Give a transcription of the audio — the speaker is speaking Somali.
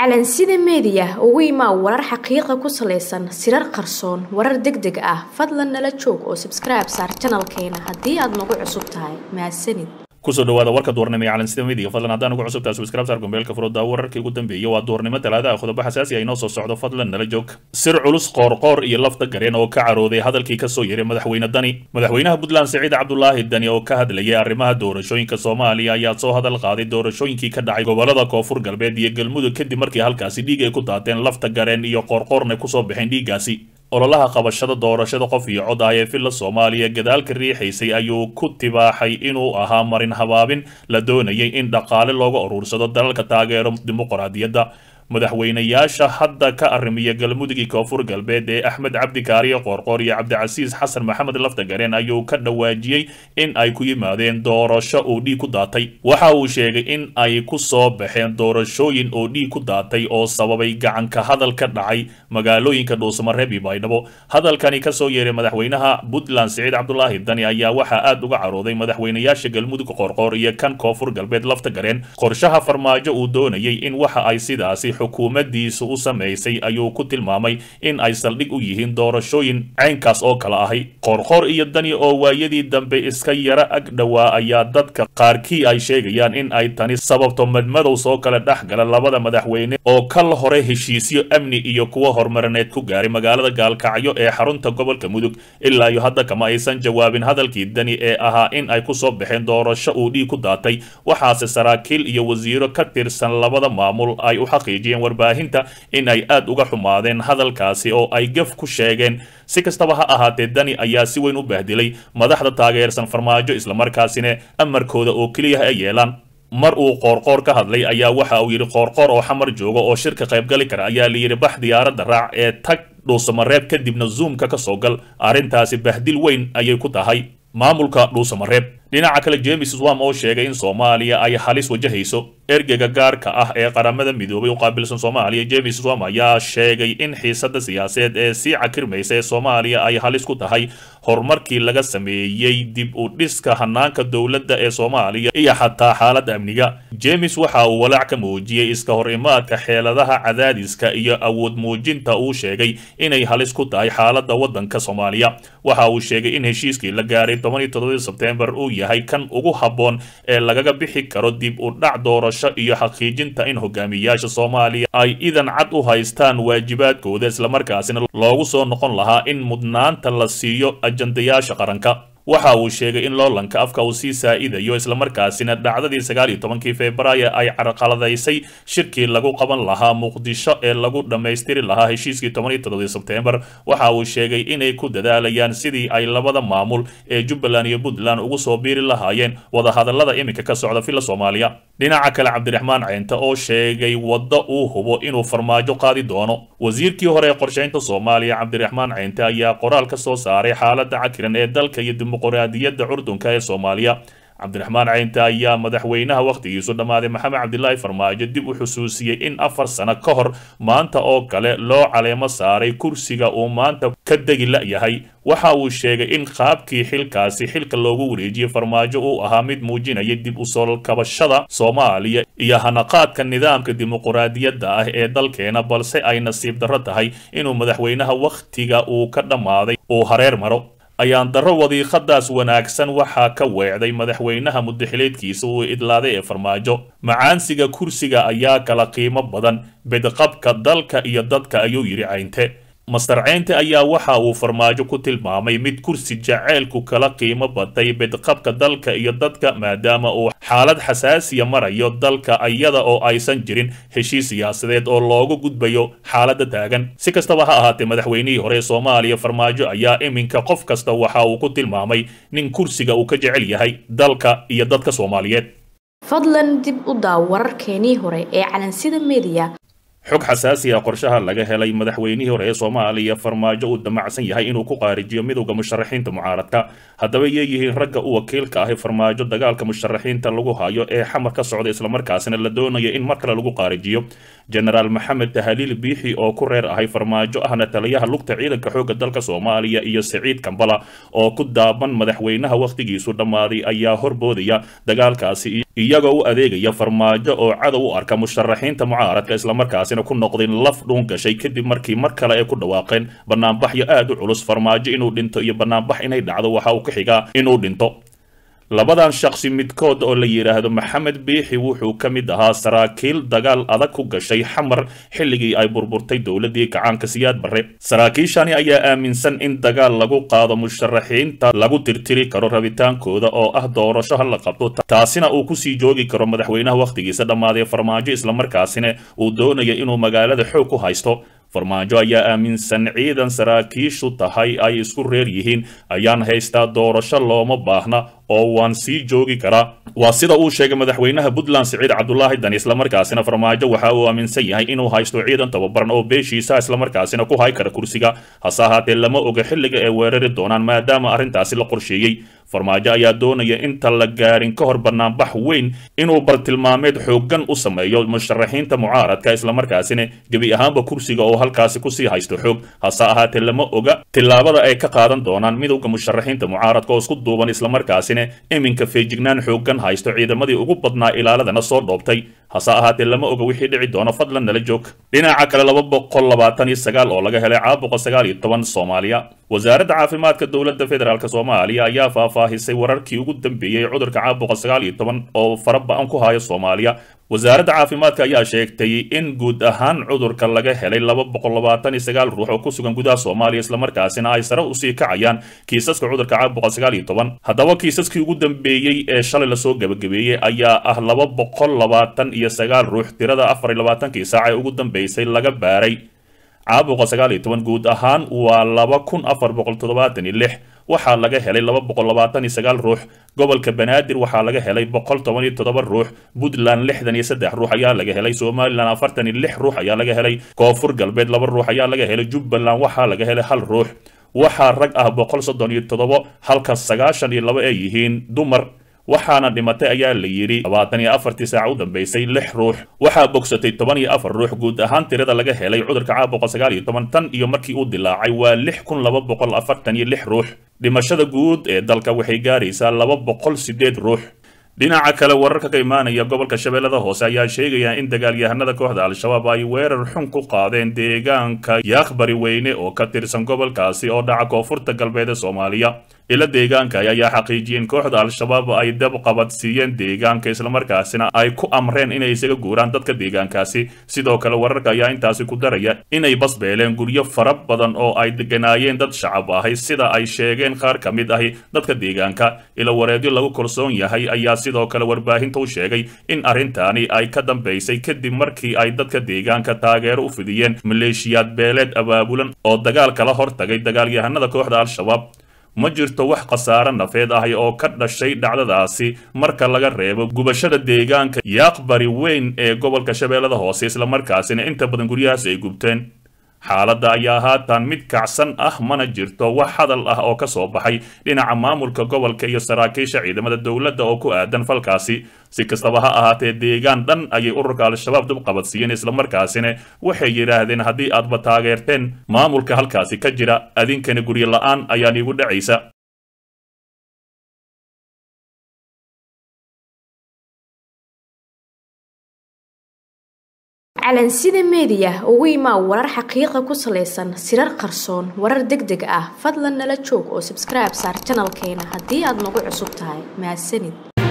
calansida meediya ugu imaa warar xaqiiqa ku salaysan sirar qarsoon warar deg deg ah fadlan nala joog oo sabskribe saar janalkeena haddii aad nagu cusub tahay mahadsanid kusoo dhawaada warka duurnimo ee calansida media fadlan haddaan ugu cusubtahay subscribe saar gombeelka furooda wararkii ugu dambeeyay waa duurnimo talaadaha qodobo xasaasi ah inoo soo socdo fadlan nala joog sir culus qoorqoor iyo lafta gareen oo ka carooday hadalkii kasoo yeray madaxweyne dani madaxweynaha puntland siciid cabdulaahi dani oo ka hadlayay arrimaha doorashooyinka soomaaliya ayaa soo hadal qaaday doorashooyinkii ka dhacay gobolada koonfur galbeed iyo galmudug kadib markii halkaasi dhiig ay ku daateen lafta gareen iyo qoorqoorna kusoo baxeen dhiiggaasi ololaha qabashada doorashada qof iyo cod ah ee villa soomaaliya gadaalka riixaysay ayuu ku tibaaxay inuu ahaa marin habaabin la doonayay in dhaqaale looga uruursado dalalka taageero dimuqraadiyadda madaxweynayaasha hadda ka arrimiya galmudugii koonfur galbeed ee axmed cabdi kaariyo qoorqoor iyo cabdicasiis xasan maxamed laftagareen ayuu ka dhawaajiyey in ay ku yimaadeen doorasho uu dhiig ku daatay waxa uu sheegay in ay ku soo baxeen doorashooyin oo dhiig ku daatay oo sababay gacanka hadal ka dhacay magaalooyinka dhuusamareeb iyo baydhabo hadalkani kasoo yeeray madaxweynaha puntland siciid cabdulaahi dani ayaa waxaa aad uga carooday madaxweynayaasha galmudug qoorqoor iyo kan koonfur galbeed laftagareen qorshaha farmaajo uu doonayay in waxa ay sidaasi xukuumaddiisu u samaysay ayuu ku tilmaamay in ay saldhig u yihiin doorashooyin caynkaas oo kale ahay qoorqoor iyo dani oo waayadii dambe iska yara ag dhowaa ayaa dadka qaarkii ay sheegayaan in ay tani sababto madmadow soo kale dhex gala labada madaxweyne oo kal hore heshiisyo amni iyo kuwo horumarineed ku gaaray magaalada gaalkacyo ee xarunta gobolka mudug ilaa iyo hadda kama aysan jawaabin hadalkii dani ee ahaa in ay ku soo baxeen doorasho uu dhiig ku daatay waxaase saraakiil iyo wasiiro ka tirsan labada maamul ay u xaqiijiyeen warbaahinta in ay aad uga xumaadeen hadalkaasi oo ay gaf ku sheegeen si kastaba ha ahaatee dani ayaa si weyn u bahdilay madaxda taageersan farmaajo islamarkaasina amarkooda oo keliya ay yeelaan mar uu qoorqoor ka hadlay ayaa waxa uu yidhi qoorqoor oo xamar jooga oo shirka qaybgali kara ayaa la yidhi bax diyaaradda raac ee tag dhuusamareeb kadibna zoomka ka soo gal arrintaasi bahdil weyn ayay ku tahay maamulka dhuusamareeb dhinaca kale james swam oo sheegay in soomaaliya ay halis wajahayso ergeyga gaarka ah ee qaramada midoobay u qaabilsan soomaaliya james swam ayaa sheegay in xiisada siyaasadeed ee sii cakirmaysa ee soomaaliya ay halis ku tahay horumarkii laga sameeyey dib u dhiska hanaanka dowladda ee soomaaliya iyo xataa xaaladda amniga james waxa uu walaac ka muujiyey iska hor imaadka xeeladaha cadaadiska iyo awood muujinta uu sheegay inay halis ku tahay xaaladda waddanka soomaaliya waxa uu sheegay in heshiiskii la gaaray tobaniyo todobadii sebtembar uu yahay kan ugu habboon ee lagaga bixi karo dib u dhac doorasho iyo xaqiijinta in hogaamiyaasha soomaaliya ay idan cad u haystaan waajibaadkooda islamarkaasina loogu soo noqon lahaa in mudnaanta la siiyo ajandayaasha qaranka waxa uu sheegay in loolanka afka uu sii saa'idayo islamarkaasina dhacdadii sagaal iyo tobankii februaayo ay carqaladaysay shirkii lagu qaban lahaa muqdisho ee lagu dhammaystiri lahaa heshiiskii toban iyo todobadii sebtembar waxa uu sheegay inay ku dadaalayaan sidii ay labada maamul ee jubbaland iyo puntland ugu soo biiri lahaayeen wadahadallada iminka ka socda villa soomaaliya dhinaca kale cabdiraxmaan ceynte oo sheegay waddo uu hubo inuu farmaajo qaadi doono wasiirkii hore ee qorshaynta soomaaliya cabdiraxmaan ceynte ayaa qoraal ka soo saaray xaaladda cakiran ee dalka iyo dimuqraadiyadda curdunka ee soomaaliya cabdiraxmaan ceynte ayaa madaxweynaha wakhtigiisu dhammaaday maxamed cabdilaahi farmaajo dib u xusuusiyey in afar sano ka hor maanta oo kale loo caleemo saaray kursiga uu maanta ka degi la'yahay waxa uu sheegay in qaabkii xilkaasi xilka loogu wareejiyey farmaajo uu ahaa mid muujinaya dib u soo kabashada soomaaliya iyo hanaqaadka nidaamka dimuqraadiyadda ah ee dalkeena balse ay nasiib darro tahay inuu madaxweynaha wakhtiga uu ka dhammaaday uu hareer maro ayaan darro wadiiqadaas wanaagsan waxaa ka weecday madaxweynaha mudaxileedkiisa uu idlaaday ee farmaajo macaansiga kursiga ayaa kala qiimo badan bedqabka dalka iyo dadka ayuu yidhi caynte master ceynte ayaa waxa uu farmaajo ku tilmaamay mid kursi jaceylku kala qiimo batay bedqabka dalka iyo dadka maadaama uu xaalad xasaasiya marayo dalka iyada oo aysan jirin heshiis siyaasadeed oo loogu gudbayo xaaladda taagan si kastaba ha ahaatee madaxweynihii hore ee soomaaliya farmaajo ayaa iminka qof kasta waxa uu ku tilmaamay nin kursiga uu ka jecel yahay dalka iyo dadka soomaaliyeed fadlan dib u daaw wararkeenii hore ee calansida meediya xog xasaasi ah qorshaha laga helay madaxweynihii hore ee soomaaliya farmaajo uu damacsan yahay inuu ku qaarijiyo midowda musharaxiinta mucaaradka haddaba yeeyihiin ragga u wakiilka ahi farmaajo dagaalka musharaxiinta lagu hayo ee xamar ka socda islamarkaasina la doonayo in mar kale lagu qaarijiyo jenaraal maxamed tahaliil biixi oo ku reer ahay farmaajo ahna taliyaha lugta ciidanka xoogga dalka soomaaliya iyo siciid kambala oo ku daaban madaxweynaha wakhtigiisu dhammaaday ayaa horboodaya dagaalkaasi iyagoo u adeegaya farmaajo oo cadow u arka musharaxiinta mucaaradka islamarkaasina ku noqdeen laf dhuun gashay kadib markii mar kale ay ku dhawaaqeen banaanbaxyo aad u culus farmaajo inuu dhinto iyo banaanbax inay dhacdo waxa uu ka xigaa inuu dhinto labadan shaqsi midkood oo la yidhaahdo maxamed biixi wuxuu ka mid ahaa saraakiil dagaal adag ku gashay xamar xilligii ay burburtay dowladii gacaanka siyaad barre saraakiishani ayaa aaminsan in dagaal lagu qaado musharaxiinta lagu tirtiri karo rabitaankooda oo ah doorasho ha la qabto taasina uu kusii joogi karo madaxweynaha wakhtigiisa dhammaadee farmaajo islamarkaasina uu doonaya inuu magaalada xoog ku haysto farmaajo ayaa aaminsan ciidan saraakiishu tahay ay isku reer yihiin ayaan haystaa doorasho looma baahna oo waan sii joogi karaa waa sida uu sheegay madaxweynaha puntland siciid cabdulaahi dan islamarkaasina farmaajo waxa uu aaminsan yahay inuu haysto ciidan tababaran oo beeshiisa islamarkaasina ku hay kara kursiga hase ahaatee lama oga xilliga ay weerari doonaan maadaama arrintaasi la qorsheeyey farmaajo ayaa doonaya inta la gaarin ka hor banaanbax weyn inuu bartilmaameed xooggan u sameeyo musharaxiinta mucaaradka islamarkaasina gebi ahaanba kursiga oo halkaasi kusii haysto xoog hase ahaatee lama oga tillaabada ay ka qaadan doonaan midowda musharaxiinta mucaaradka oo isku duuban islamarkaasina iminka feejignaan xooggan haysto ciidamadii ugu badnaa ilaaladana soo dhoobtay hase ahaatee lama oga wixii dhici doono fadlan nala joog dhinaca kale laba boqol labaatan iyo sagaal oo laga helay caabuqa sagaal iyo toban soomaaliya wasaaradda caafimaadka dowladda federaalk soomaaliya ayaa faahfaahisay wararkii ugu dambeeyey cudurka caabuqa sagaal iyo toban oo fara ba-an ku haya soomaaliya wasaaradda caafimaadka ayaa sheegtay in guud ahaan cudurka laga helay laba boqol labaatan iyo sagaal ruux oo ku sugan gudaha soomaaliya islamarkaasina ay sare usii kacayaan kiisaska cudurka caabuqa sagaal iyo toban haddaba kiisaskii ugu dambeeyey ee shalay lasoo gebagabeeyey ayaa ah laba boqol labaatan iyo sagaal ruux tirada afar iyo labaatankii saac ee ugu dambeysay laga baaray caabuqa sagaal iyo toban guud ahaan waa laba kun afar boqol toddobaatan iyo lix waxaa laga helay laba boqol labaatan iyo sagaal ruux gobolka banaadir waxaa laga helay boqol toban iyo toddoba ruux puntland lixdan iyo saddex ruux ayaa laga helay somalilan afartan iyo lix ruux ayaa laga helay koonfur galbeed laba ruux ayaa laga helay jubbaland waxaa laga helay hal ruux waxaa rag ah boqol soddon iyo toddobo halka sagaashan iyo laba ay yihiin dumar waxaana dhimatay ayaa la yidhi labaatan iyo afartii saac u dambeysay lix ruux waxaa bogsatay toban iyo afar ruux guud ahaan tirada laga helay cudurka caabuqa sagaal iyo toban tan iyo markii uu dilaacay waa lix kun laba boqol afartan iyo lix ruux dhimashada guud ee dalka waxay gaaraysaa laba boqol sideed ruux dhinaca kale wararka ka imaanaya gobolka shabeellada hoose ayaa sheegaya in dagaalyahanada kooxda al-shabaab ay weerar xun ku qaadeen deegaanka yaakbari weyne oo ka tirsan gobolkaasi oo dhaca koonfurta galbeed ee soomaaliya ila deegaanka ayaa xaqiijiyeen kooxda al-shabaab ay dab qabadsiiyeen deegaanka islamarkaasina ay ku amreen inay isaga guuraan dadka deegaankaasi sidoo kale wararka ayaa intaasi ku daraya inay basbeeleen guryo fara badan oo ay deganaayeen dad shacab ahay sida ay sheegeen qaar ka mid ahi dadka deegaanka ila wareedyo lagu kalsoon yahay ayaa sidoo kale warbaahinta u sheegay in arrintaani ay ka dambaysay kadib markii ay dadka deegaanka taageero u fidiyeen maleeshiyaad beeleed abaabulan oo dagaal kala hortagay dagaalyahanada kooxda al-shabaab ma jirto wax khasaare nafeed ahi oo ka dhashay dhacdadaasi marka laga reebo gubashada deegaanka yaaqbari weyn ee gobolka shabeellada hoose islamarkaasina inta badan guryahaas ay gubteen xaaladda ayaa haatan mid kacsan ah mana jirto wax hadal ah oo ka soo baxay dhinaca maamulka gobolka iyo saraakiisha ciidamada dowladda oo ku aadan falkaasi si kastaba ha ahaatee deegaan dhan ayay ururka al-shabaab dib qabadsiiyeen islamarkaasina waxay yidhaahdeen haddii aadba taageerteen maamulka halkaasi ka jira adinkana guryo la-aan ayaan iigu dhacaysa calansida meediya ugu imaa warar xaqiiqa ku salaysan sirar qarsoon warar deg deg ah fadlan nala joog oo sabskribe saar janalkeena haddii aad nagu cusub tahay mahadsanid